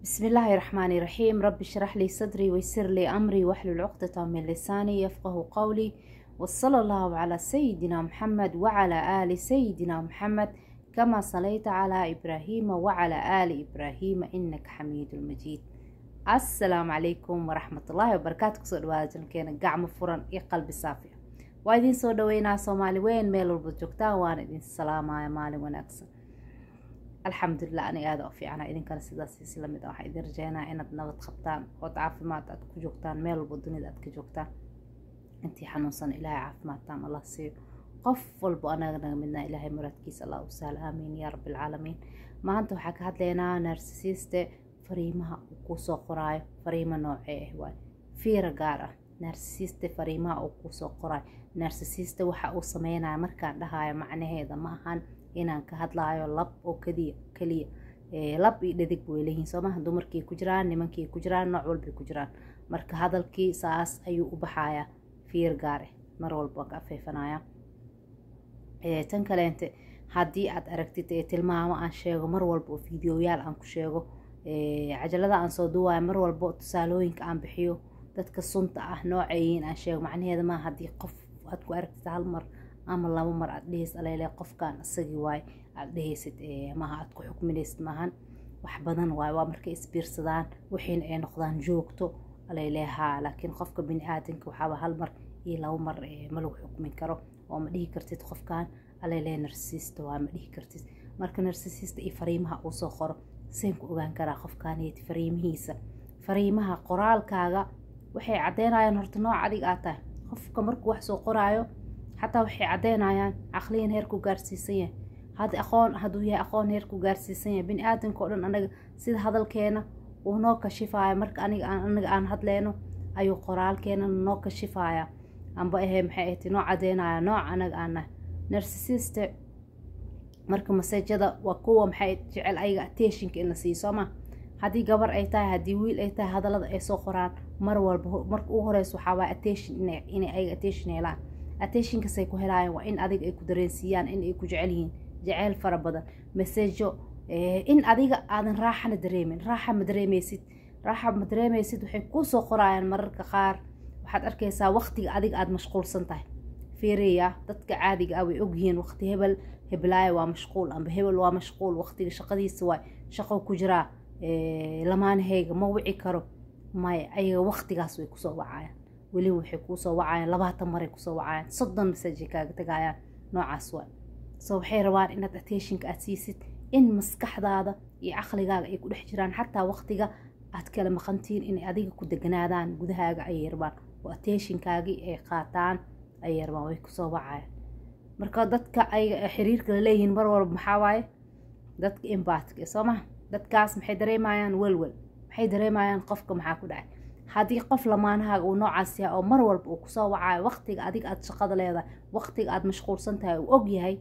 بسم الله الرحمن الرحيم رب اشرح لي صدري ويسر لي أمري واحلل عقدة من لساني يفقه قولي وصلى الله على سيدنا محمد وعلى آل سيدنا محمد كما صليت على إبراهيم وعلى آل إبراهيم إنك حميد مجيد السلام عليكم ورحمة الله وبركاته كسو دواada jankeena gacmo furan iyo qalbi saafi ah waa idin soo dhaweynaa soomaali weyn meel walba joogtaan waana idin salaamaya maalin wanaagsan alxamdulilah aniga aada u fiicana idinkana sidaas isla mid ah waxaa idin rajeynaa inaad nabad qabtaan ood caafimaad aad ku joogtaan meel walba dunida aad ka joogtaan intii xanuunsan ilaahay caafimaadtaan allah siiyo qof walba anaga naga midnaa ilaahay muraadkiisa allah u sahal aamiin yaa rabbi alcaalamiin maanta waxaa ka hadlaynaa narsisiiste fariimaha uu kuusoo qoraayo fariimo noocee ah waay fiira gaar ah narsisiiste fariimaha uu kuusoo qoraayo narsisiiste waxa uu sameynaya markaan dhahayo macnaheeda ma ahan inaan ka hadlaayo lab oo kadiya keliya lab iyo dhadig way leeyihiin soomaha dumarkii ku jiraan nimankii ku jiraan nooc walbay ku jiraan marka hadalkii saas ayuu u baxayaa fiir gaare mar walba waan ka afeefanaya tan kaleente haddii aad aragtid tilmaamo aan sheego mar walba oo fideoyaal aan ku sheego cajalada aan soo duwaayo mar walba tusaalooyinka aan bixiyo dadka sunta ah nooceeyiin aan sheego macnaheeda maa haddii qof aad ku aragtid hal mar ama laba mar aad dhehaysid alele qofkan isagii waay aad dhehaysid maaha aad ku xukminaysid maahan wax badan waay waa markay isbiirsadaan wixiina ay noqdaan joogto alelehaa laakiin qofka bini aadanka waxaaba hal mar iyo laba mar ma lagu xukmin karo oo ma dhihi kartid qofkan alele narsista waa ma dhihi kartid marka narsisista iyo fariimaha uu soo qoro seen ku ogaan karaa qofkaaniyati fariimihiisa fariimaha qoraalkaaga waxay caddeynayaan horta nooc adig aad tahay qofka markuu wax soo qoraayo xataa waxay caddeynayaan caqliyan heerku gaarsiisan yahay hadi aqoon hadduu yahay aqoon heerku gaarsiisan yahay bini aadanka o dhan anaga sida hadalkeena uu noo kashifaayo marka aniga anaga aan hadleyno ayuu qoraalkeena noo kashifaya amba ahe maxay ahti noo caddeynaya nooc anaga aan nahay narsisiste marka maseejada waa kuwa maxay jecel ayaga attentionka in la siiyo sooma haddii gabar ay tahay haddii wiil ay tahay hadallada ay soo qoraan mar walba marka ugu horeysa waxaa waaya attention inay ayaga attention helaan attentionkasay ku helaayaan waa in adiga ay ku dareensiiyaan in ay ku jecel yihiin jeceyl fara badan maseejo in adiga aadan raaxana dareemin raaxa ma dareemeysid raaxa ma dareemeysid waxay kuusoo qoraayaan mararka qaar waxaad arkaysaa waqtiga adiga aada mashquulsan tahay fiiriya dadka caadiga ah way ogyihiin waqti hebel heblaayo waa mashquul amba hebel waa mashquul waqtiga shaqadiisa waay shaqo ku jiraa lamaanahayga ma wici karo maya ayaga waqtigaas way kusoo wacayaan weliba waxay kuusoo wacayaan labaatan maray kusoo wacayaan soddon masajay kaaga tagayaan noocaas waay so waxay rabaan inaad attentionka aad siisid in maskaxdaada iyo caqligaaga ay ku dhex jiraan xataa waqtiga aad kala maqantiin inay adiga ku deganaadaan gudahaaga ayay rabaan oo attentionkaagii ay qaataan ayay rabaan way kusoo wacayaan marka dadka ay xiriirka la leeyihiin mar walba maxaa waaye dadka imbatka soo maha dadkaas maxay dareemayaan welwel maxay dareemayaan qofka maxaa ku dhacay haddii qof lamaanahaaga uu noocaas yahay oo mar walba uu kusoo wacayo waqtiga adiga aad shaqada leedahay waqtiga aad mashquulsan tahay uu og yahay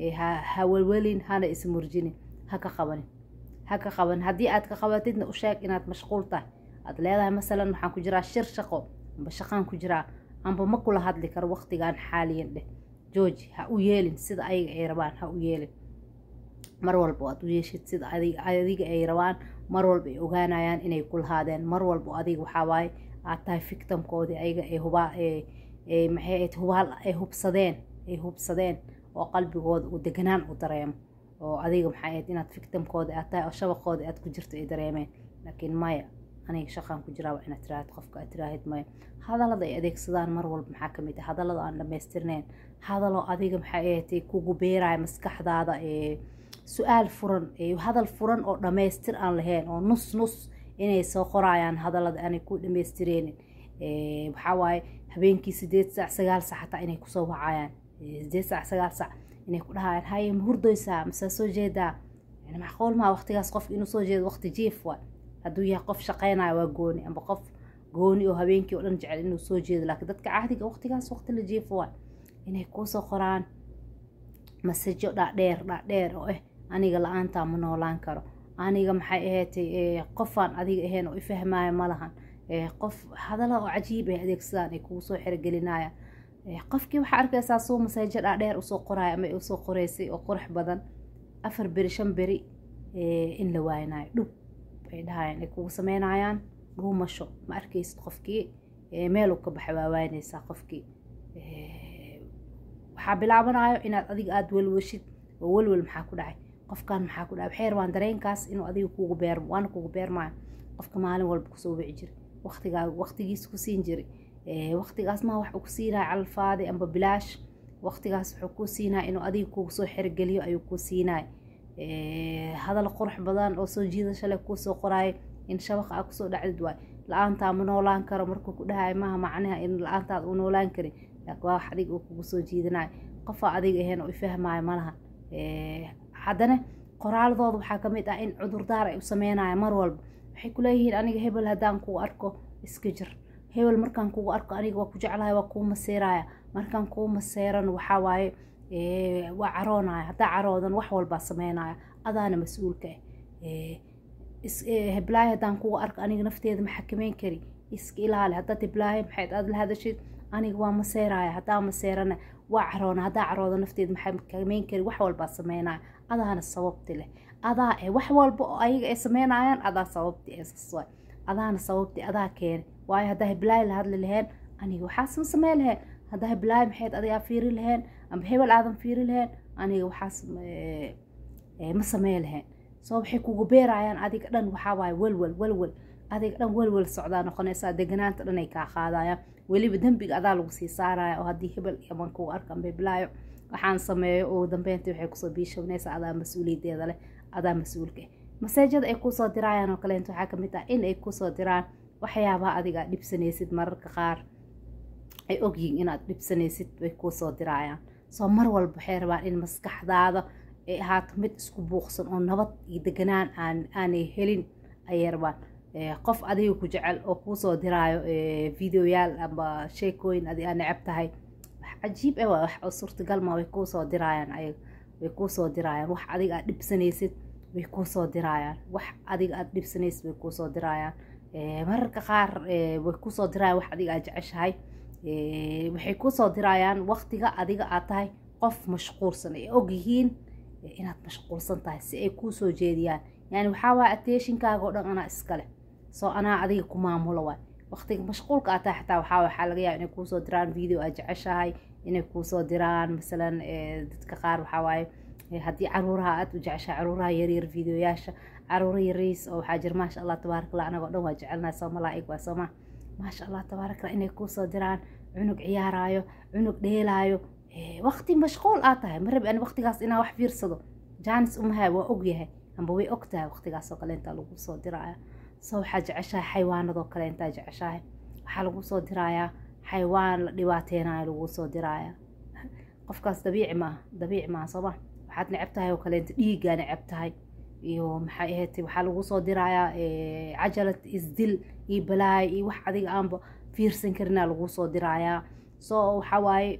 ha welwelin hana ismurjinin ha ka qabanin ha ka qabanin haddii aad ka qabatidna u sheeg inaad mashquul tahay aad leedahay masalan waxaan ku jiraa shir shaqo amba shaqaan ku jiraa amba ma kula hadli karo waqtigan xaaliyan dheh jooji ha u yeelin sida ayaga ay rabaan ha u yeelin mar walba aad u yeeshid sida adiga ay rabaan mar walba ay ogaanayaan inay ku lahaadeen mar walba adiga waxaa waaye aad tahay fictamkoodii ayaga ay hubaa maxay hubaal ay hubsadeen ay hubsadeen oo qalbigooda uu deganaan u dareemo oo adiga maxay ahayd inaad fictamkooda aad tahay oo shabaqooda aad ku jirto ay dareemeen laakiin maya aniga shaqaan ku jiraa waa inaad tiraahid qofka aad tiraahid maya hadallada ay adeegsadaan mar walba maxaa kamid ah hadallada aan dhamaystirneyn hadaloo adiga maxay ahayd kugu beeraya maskaxdaada su-aal furan hadal furan oo dhammaystir aan lahayn oo nus nus inay soo qorayaan hadallada aanay ku dhamaystireenin waxaa waaye habeenkii sideed saac sagaal sac xataa inay kusoo wacayaan sideed saac sagaal sac inay ku dhahayaan haye ma hurdoysaa mase soo jeedaa yani macquul maa waqtigaas qofka inuu soo jeedo waqti jiif waay hadduu yahay qof shaqeynaya waa gooni amba qof gooni oo habeenkii oo dhan jecel inuu soo jeedo laakiin dadka caadiga waqtigaas waqti la jiifo waay inay kuusoo qoraan masajo dhaadheer dhaadheer oo ah aniga la-aantaa ma noolaan karo aniga maxay ahaatay qofaan adiga ahayn oo ifahmaayo ma lahan qof hadalla oo cajiib ay adeegsadaan ay kugu soo xerogelinayaan qofkii waxaa arkaysaa suu masajo dhaadheer usoo qoraayo ama usoo qoreysay oo qurux badan afar beri shan beri in la waaynayo dhub ay dhahayaan ay kugu sameynayaan dhuumasho ma arkaysid qofkii meel uu ka baxay waa waanaysaa qofkii waxaa bilaabanayo inaad adiga aada welwashid oo welwel maxaa ku dhacay qofkan maxaa ku dhacay waxay rabaan dareenkaas inuu adiga kugu beermo waana kugu beermaayo qofka maalin walba kusoo wici jiray waqtigaa waqtigiis ku siin jiray waqtigaas maa wax uu ku siinaya calfaadi amba bilaash waqtigaas wuxuu kuu siinaya inuu adiga kugu soo xergeliyo ayuu kuu siinaya hadal qurux badan oo soo jiidasho leh kuusoo qoraayo in shabaqa aa kusoo dhacdid waay la-aantaa ma noolaan karo markuu ku dhahayo maaha macnaha in la-aantaad u noolaan karin laakiin waa wax adiga uu kugu soo jiidanayo qofaa adiga ahayn oo ifahmaayo malaha haddana qoraaladooda waxaa ka mid ah in cudurdaar ay u sameynaya mar walba waxay kuleeyihiin aniga hebel haddaan kuu arko iska jir hebel markaan kugu arko aniga waa ku jeclahay waa kuu maseeraya markaan kuu maseeran waxaa waaye waa caroonaya haddaa caroodan wax walbaa sameynaya adaana mas-uulka ah heblaayo haddaan kugu arko aniga nafteeda ma xakameyn kari iska ilaali haddaad heblaayo maxayd aad la hadashid aniga waa maseeraya haddaa maseerana waa caroona haddaa carooda nafteeda ma xakameyn kari wax walbaa sameynaya adaana sababti leh adaa eh wax walba oo ayaga ay sameynayaan adaa sababti ee adaana sababti adaa keeni waayo haddaa heblaayo la hadli laheen aniga waxaas ma samey laheen haddaa heblaayo maxayd adigaa fiiri laheen amba hebel aadan fiiri laheen aniga waxaas ma samey laheen soo waxay kugu beerayaan adiga dhan waxaa waaye welwel welwel adiga dhan welwel socdaa noqonaysaa deganaanta dhan ay kaa qaadayaan weliba dembiga adaa lagu sii saaraya oo haddii hebel aman kugu arka amba heblaayo waxaan sameeyo oo dambeyntii waxay kusoo biishawnaysaa adaa mas-uuliyadeeda leh adaa mas-uulka maseejada ay kusoo diraayaan oo kaleento waxaa kamid ah in ay kusoo diraan waxyaabaha adiga aad dhibsanaysid mararka qaar ay ogyihiin inaad dhibsanaysid way kuusoo diraayaan soo mar walba waxay rabaan in maskaxdaada ay ahaato mid isku buuqsan oo nabad iyo deganaan aan aanay helin ayay rabaan qof adiga ku jecel oo kuusoo diraayo videoyaal amba sheekooyin adi aa necab tahay wax cajiib ah waa wax oo suurtagal ma way kuusoo diraayaan ayaga way kuusoo diraayaan wax adiga aad dhibsanaysid way kuusoo diraayaan wax adiga aad dhibsanaysid way kuusoo diraayaan mararka qaar way kusoo dirayaan wax adiga aad jeceshahay waxay kusoo diraayaan waqtiga adiga aad tahay qof mashquulsan ay ogyihiin inaad mashquulsan tahay si ay kuusoo jeediyaan yani waxaa waaya attentionkaaga oo dhan anaa iskale soo anaa adiga ku maamulo waay waqtiga mashquulka aad tahay xataa waxaa waxaa laga yaaba inay kuusoo diraan video aad jeceshahay inay kuusoo diraan masalan dadka qaar waxaa waaye haddii caruuraha aad u jeceshahay caruuraha yaryar videoyaasha caruura yariis oo waxaa jira maasha allah tabaarak allah anagoo dhan waa jecelnahay soo malaa'ig waa sooma maasha allah tabaarak allah inay kuusoo diraan cunug ciyaaraayo cunug dheelaayo waqti mashquul aad tahay ma rabi ani waqtigaas inaa wax fiirsado jaanis umahay waa ogyahay amba way og tahay waqtigaas oo kale intaa lagu soo diraya soo waxaa jeceshahay xayawaanadoo kale intaa jeceshahay waxaa lagu soo dirayaa xayawaan la dhibaateynayo lagu soo diraya qofkaas dabiici maaha dabiici maaha sooma waxaad necab tahay oo kaleenta dhiiggaa necab tahay iyo maxay ahayd waxaa lagu soo dirayaa cajalad isdil iyo balaay iyo wax adiga aanba fiirsan karinaa lagu soo dirayaa soo waxaa waaye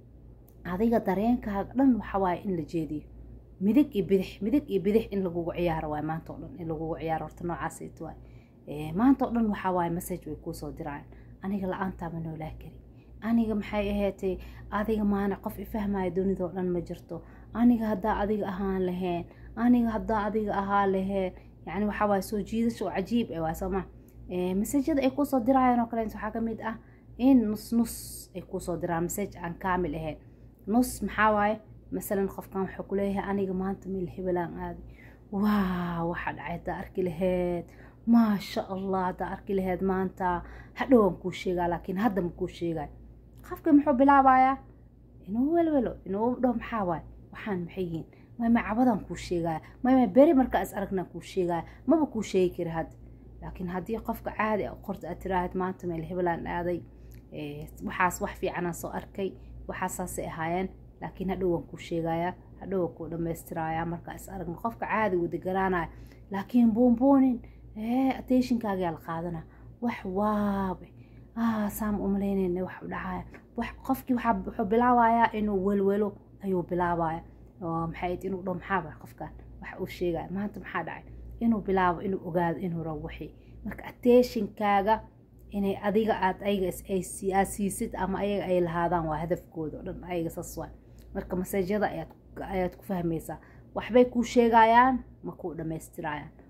adiga dareenkaaga dhan waxaa waaye in la jeediyo midig iyo bidix midig iyo bidix in lagugu ciyaaro waay maanta oo dhan in lagugu ciyaaro horta noocaasayt waay maanta oo dhan waxaa waaye message way kuusoo dirayaan aniga la-aantaa ma noolaa kari aniga maxay ahaatay adiga maana qof ifahmaya dunidao dhan ma jirto aniga haddaa adiga ahaan laheen aniga haddaa adiga ahaa laheen yani waxaa waaye soo jiidasho oo cajiib ah waa sooma masajada ay kuusoo dirayaan oo kaleent waxaa ka mid ah in nus nus ay kuusoo diraan masaj aan kaamil ahayn nus maxaa waaye masalan qofkan wuxuu ku leeyahay aniga maanta meel hebelaan aaday waa waxaa dhacay haddaa arki laheyd maasha allah haddaa arki laheyd maanta hadhowaan kuu sheegaa laakiin hadda ma kuu sheegayo qofka muxuu bilaabayaa inuu welwelo inuu dhaho maxaa waaye waxaan maxay yihiin mayma cabadaan kuu sheegaya mayma beri markaa is aragnaan kuu sheegaya maba kuu sheegi kari hadda laakiin haddii qofka caadi a qorta aad tiraahad maanta meel hebelaan aaday waxaas wax fiicanaan soo arkay waxaasaasay ahaayeen laakiin hadhow waan kuu sheegayaa hadhow waan kuu dhammaystirayaa markaa is aragna qofka caadi uu deganaanaya laakiin buunbuunin attentionkaagaa la qaadana wax waabe saam umalaynayna wax dhacaya wax qofkii wuxuu bilaabayaa inuu welwelo ayuu bilaabaya maxay inuu dho maxaaba qofkan wax uu sheegaya maanta maxaa dhacay inuu bilaabo inuu ogaado inuu rabo wixii marka attentionkaaga inay adiga aad ayaga aad siisid ama ayaga ay lahaadaan waa hadafkooda o dhan ayaga saas waa marka maseejyada ayaad ku fahmaysaa waxbay kuu sheegayaan ma kuu dhammaystirayaan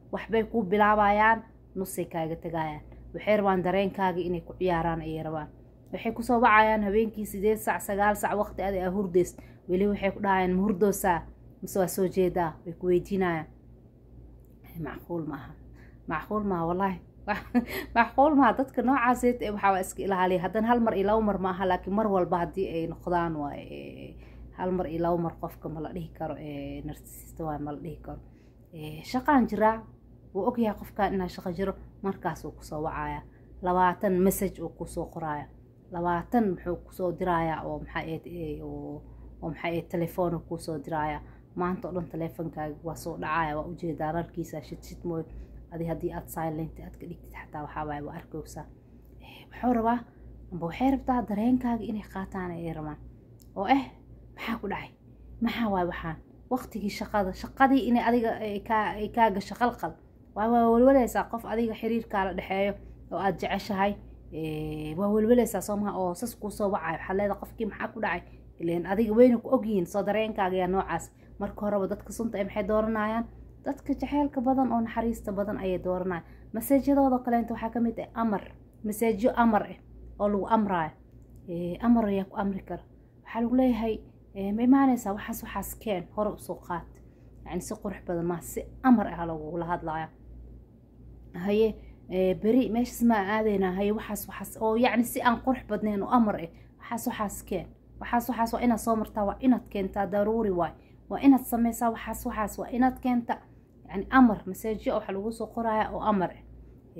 waxbay kuu bilaabayaan nusay kaaga tagayaan waxay rabaan dareenkaaga inay ku ciyaaraan ayay rabaan waxay kusoo wacayaan habeenkii sideed sac sagaal sac waqti adi aa hurdays weli waxay ku dhahayaan ma hurdoosaa mise waa soo jeedaa way ku weydiinayaan macquul maaha macquul maaha wallaahi macquul maaha dadka noocaasee waxaa waa iska ilaaliya haddana hal mar iyo laba mar maaha laakiin mar walba haddii ay noqdaan waay hal mar iyo laba mar qofka ma la dhihi karo narsista waay ma la dhihi karo shaqaan jiraa wuu ogyahay qofkan inaa shaqo jiro markaas uu kusoo wacaya labaatan message uu kusoo qoraya labaatan muxuu kusoo dirayaa oo maxaa oo maxaa telefoon kusoo diraya maanta o dhan teleefonkaaga waa soo dhacaya waa ujeedaa rarkiisa shid shid mooy adi haddii aad silent aad ka dhigtid xataa waxaa waaye waa arkaysaa wuxuu rabaa amba waxay rabtaa dareenkaaga inay qaataan ayay rabaan oo eh maxaa ku dhacay maxaa waay waxaan waqtigii shaqada shaqadii inay adiga ay kaa gasho qalqal waa waa welwalaysaa qof adiga xiriirkaala dhexeeyo oo aad jeceshahay waa welwalaysaa soo maha oo sas kuu soo wacayo waxaa leedahay qofkii maxaa ku dhacay ileen adiga weyna ku ogyihiin soo dareenkaaga yaa noocaas marka horeba dadka sunta ay maxay dooranayaan dadka jaceylka badan oo naxariista badan ayay dooranayaan maseejyadooda kaleenta waxaa ka mid ah amar maseejyo amar ah oo lagu amraayo amar ayaa ku amri kara waxaa lagu leeyahay ma imaanaysaa waxaas waxaas keen hore usoo qaat yani si qurux badan maa si amar ah lagula hadlaya haye beri meeshaas maa aadaynaa haye waxaas waxaas oo yacni si aan qurux badnayn oo amar ah waxaas waxaas keen waxaas waxaas waa inaad soo martaa waa inaad keentaa daruuri waay waa inaad sameysaa waxaas waxaas waa inaad keenta yani amar maseejyo waxa lagu soo qoraya oo amar ah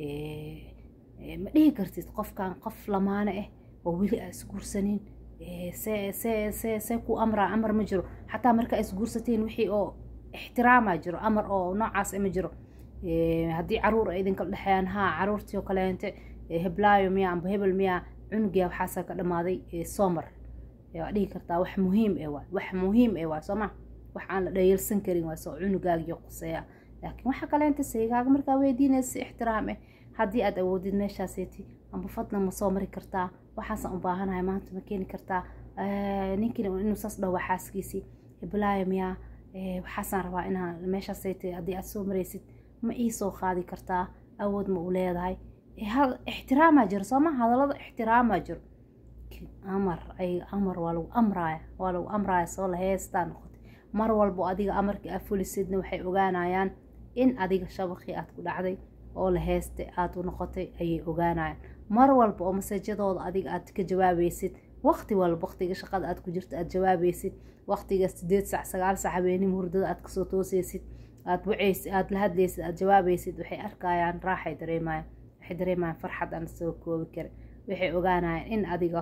ma dhihi kartid qofkan qof lamaane ah oo weli aa isguursanin see see see see ku amraa amar ma jiro xataa markaa isguursateen wixii oo ixtiraamaa jiro amar oo noocaas ma jiro haddii caruur ay idinka dhexeeyaan haa caruurtii oo kaleente heblaayo miya amba hebel miya cunugia waxaasaa ka dhamaaday soomar waa dhihi kartaa wax muhiim e waay wax muhiim e waay sooma wax aan la dhayalsan karin waay soo cunugaagiyo quseeya laakiin waxa kaleenta saygaaga markaa weydiinaysa si ixtiraam eh haddii aad awoodid meeshaaseeti amba fadlan ma soo mari kartaa waxaasaan u baahanahay maanta ma keeni kartaa ninkiina inuu saas dhowaa xaaskiisii heblaayo miyaa waxaasaan rabaa inaa meeshaaseeti haddii aad soo maraysid ma ii soo qaadi kartaa awood ma u leedahay ixtiraamaa jiro sooma hadallada ixtiraamaa jiro amar ay amar waa lagu amraaya waa lagu amraaya soo la heestaa noqotay mar walbo adiga amarkii aad fulisidna waxay ogaanayaan in adiga shabaqii aad ku dhacday oo la heestay aad u noqotay ayay ogaanayaan mar walba oo maseejadooda adiga aad ka jawaabaysid waqti walba waqtiga shaqada aad ku jirto aad jawaabaysid waqtiga sideed sac sagaal sac habeenimo hurdada aad kasoo toosaysid aad wacaysid aad la hadlaysid aad jawaabaysid waxay arkayaan raaxay dareemayaan waxay dareemayaan farxad aan soo koobi karin waxay ogaanayaan in adiga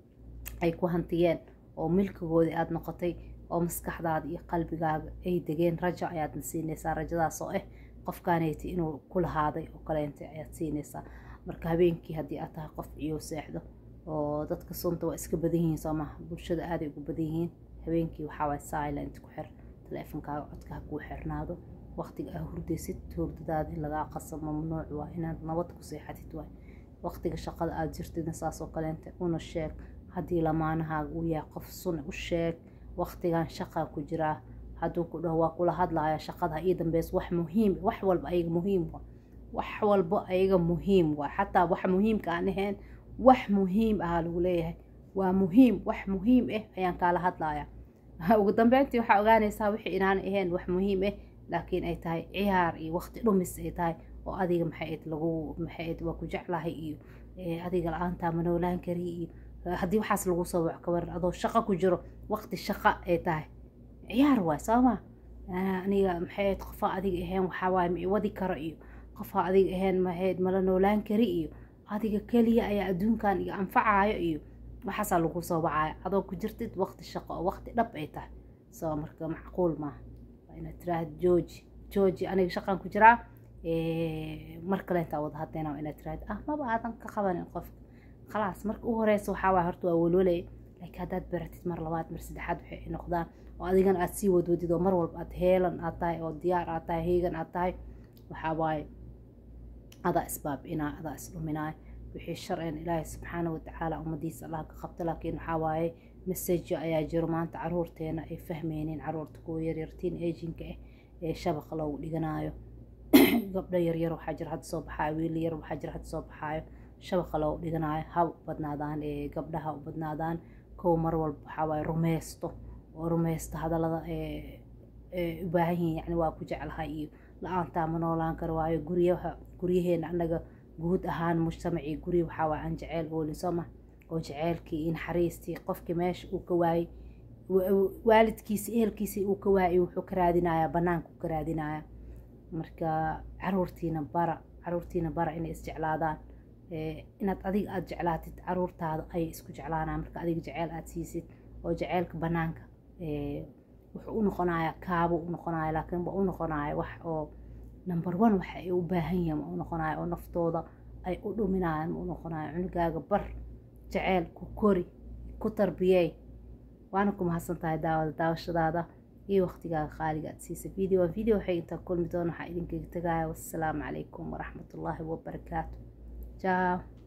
ay ku hantiyeen oo milkigoodii aada noqotay oo maskaxdaada iyo qalbigaaga ay degeen rajo ayaadna siinaysaa rajadaas oo ah qofkaanayti inuu ku lahaaday oo kaleenta ayaad siinaysaa marka habeenkii haddii aad tahay qof ciyow seexdo oo dadka sunta waa iska badan yihiin soo maha bulshada aaday ugu badan yihiin habeenkii waxaawaay silent ku xir teleefonkaaga codka ha kuu xirnaado waqtiga aa hurdaysid hurdadaada in lagaa qaso mamnuuc waa inaad nabad ku seexatid waay waqtiga shaqada aada jirtidna saas oo kaleenta una sheeg haddii lamaanahaaga uu yahay qof sun u sheeg waqtigan shaqaa ku jiraa hadduu ku dhaho waa kula hadlaya shaqada ii dambeys wax muhiim wax walba ayaga muhiim wa wax walba ayaga muhiim waa xataa wax muhiimka aan ahayn wax muhiim ahaa lagu leeyahay waa muhiim wax muhiim ah ayaan kaala hadlaya ugu dambeyntii waxaa ogaanaysaa wixii inaan ahayn wax muhiim ah laakiin ay tahay ciyaar iyo waqti dhumis ay tahay oo adiga maxayd lagu maxayd waa ku jeclahay iyo adiga la-aantaa ma noolaan kari iyo haddii waxaas lagu soo waco kabaran adoo shaqo ku jiro waqti shaqo ay tahay ciyaar waay sooma aniga maxayd qofaa adiga ahayn waxaawaay ma wadi karo iyo qofaa adiga ahayn maxayd mala noolaan kari iyo adiga keliya ayaa adduunkan iga anfacayo iyo waxaasaa lagu soo wacaya adoo ku jirtid waqti shaqo oo waqti dhab ay tahay soo marka macquul maaha waa inaad tiraahda jooji jooji aniga shaqaan ku jiraa mar kale intaa wada hadlayna waa inaad tiraahda ah maba aadan ka qabanin qofka khalaas marka u horeysa waxaa waay horta waa welwalay laakiin haddaad baratid mar labaad mar saddexaad waxay ay noqdaan oo adigana aad sii wadwadid oo mar walba aad heelan aad tahay oo diyaar aad tahay heegan aad tahay waxaa waaye adaa isbaab-inaa adaa isdhuminaay wixii sharcigan ilaahay subxaana watacaala ummadiisa allah ka qabta laakiin waxaa waaye masejo ayaa jiro maanta caruurteena ay fahmeynin caruurta kuwa yaryartiin ejinka ah ee shabaqa loogu dhiganaayo gabdho yaryar waxaa jira hadda soo baxaayo wiil yar waxaa jira hadda soo baxaayo shabaqa loo dhiganayo ha u badnaadaan ee gabdhaha u badnaadaan kow mar walba waxaa waaye rumeysto oo rumeysto hadallada ee u baahan yihiin yacni waa ku jeclahay iyo la-aantaa ma noolaan karo waayo guryaha guryaheena annaga guud ahaan mujtamacii gurya waxaa waaye aan jeceyl oolin soo ma oo jeceylkii iyo naxariistii qofkii meesha uu ka waayey waalidkiisi ehelkiisii uu ka waayay wuxuu ka raadinayaa banaanka uu ka raadinayaa marka caruurtiina bara caruurtiina bara inay isjeclaadaan inaad adiga aada jeclaatid caruurtaada ayay isku jeclaanaan marka adiga jeceyl aada siisid oo jeceylka banaanka wuxuu u noqonayaa kaabo u noqonaya laakiin wa u noqonaya wax oo number one waxa ay u baahan yihiin ma u noqonaya oo naftooda ay u dhuminayaan ma u noqonaya cunugaaga bar jeceyl ku kori ku tarbiyey waana ku mahadsan tahay daawada daawashadaada iyo waqtigaaga qaaliga aad siisa video video waxay intaa kulmi doona waxaa idinkaga tagaya wassalaamu calaykum waraxmatullaahi wabarakaatu jaaw